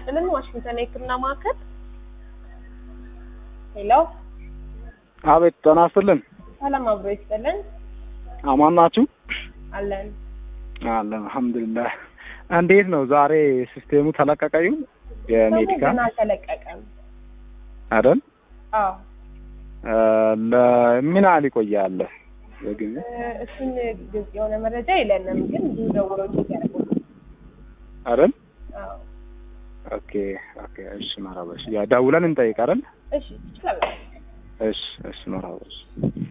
ይስጥልን። ዋሽንግተን የሕክምና ማዕከል። ሄሎ፣ አቤት ጤና ይስጥልን። ሰላም አብሮ ይስጥልን። አማን ናችሁ? አለን። አለን አልሐምዱሊላህ። እንዴት ነው ዛሬ ሲስቴሙ ተለቀቀ? ይሁን የሜዲካል ገና አልተለቀቀም። አይደል? አዎ ለምን ያህል ይቆያል? በግን እ፣ እሱን ግልጽ የሆነ መረጃ የለንም፣ ግን ብዙ ደውለው ቼክ ያደርጉ። አይደል? አዎ ኦኬ ኦኬ። እሺ መራበሽ ያ ደውለን እንጠይቅ አይደል? እሺ፣ ትችላለህ። እሺ እሺ መራበሽ